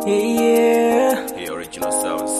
Yeah. The original sounds.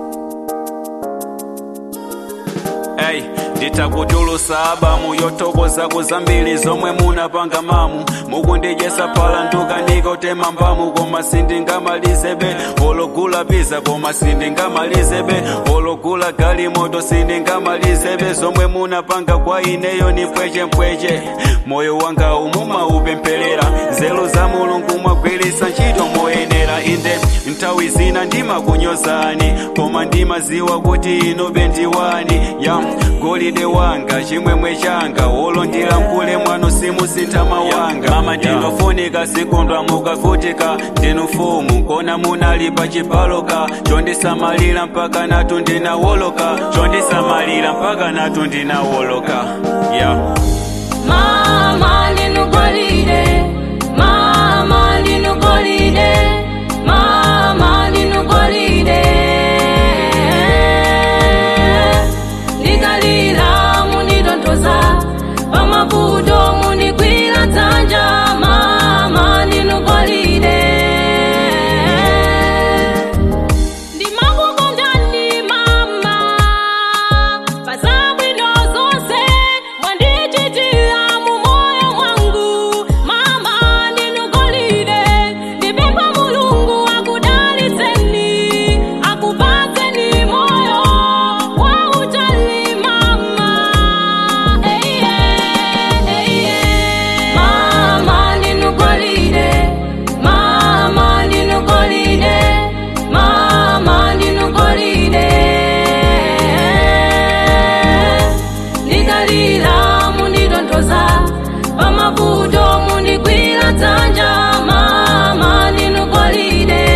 Hey, nditakutulusa abamu yotokoza zambiri zomwe munapanga mamu mukundijesa pala ndukanika utema mbamu koma sindingamalizebe ologula piza koma sindingamalizebe ologula galimoto sindingamalizebe zomwe munapanga kwa ineyo ni mpwechempweche moyo wanga umuma upempherera nzeru za mulungu mwagwiritsa ntchito moyenera inde nthawi zina ndimakunyozani koma ndimaziwa kuti inu bendiwani ya golide wanga chimwemwe changa wolondira mkule mwano simusintha mawanga mama ndinofunika sikondwa mukavutika ndinu mfumu kona munali pa chipaloka chondisamalira mpaka natu ndinawoloka chondisamalira mpaka natu ndinawoloka yeah. Mama ndinu golide, mama ndinu golide, mama ndinu golide. Ndikalira munditontoza, pamavuto mundigwira dzanja, mama ndinu golide. ndimakukondani mama pazabwino zonse mwandichitira mu moyo mwangu mama ndinugolide ndipempha mulungu akudalitseni akupatseni moyo wa utali mama eiye eiye mama ndinugolide mama ndinugolide mama ndinugolide ndikalira munditontoza pamavuto mundigwira dzanja mama ndinugolide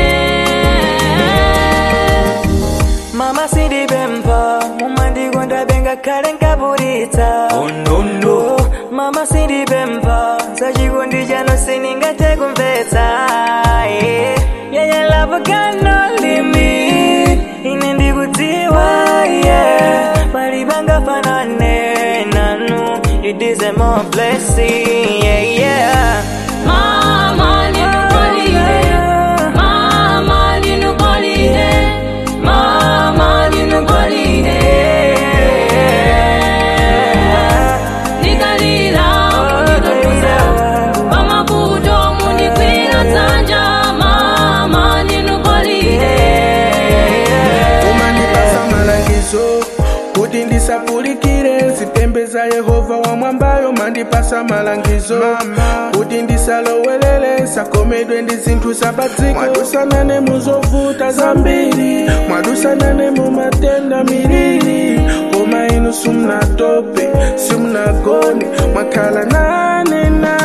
Mama sindipempha mumandikonda benga kale nkabulitsa Oh, no, no. mama sindipempha sachikondi chano sindingathe kumvetsa yeah. yeye love got no limit ine ndikudziwa yeah. palipangafanane nanu it is a more blessing yeah, yeah. mama ndinugolide mama ndinugolide mama ndinugolide ndikalira munditontoza pamavuto mundigwira dzanja mama ndinugolide umandipasa malangizo kuti ndisapulikire zitembe za yehova wamwambayo mandipasa malangizo kuti ndisalowelele sakomedwe ndi zinthu zapadziko mwadusanane muzovuta zambiri mwadusanane mu matenda miliri koma inu simunatope simunagone mwakhala nane nane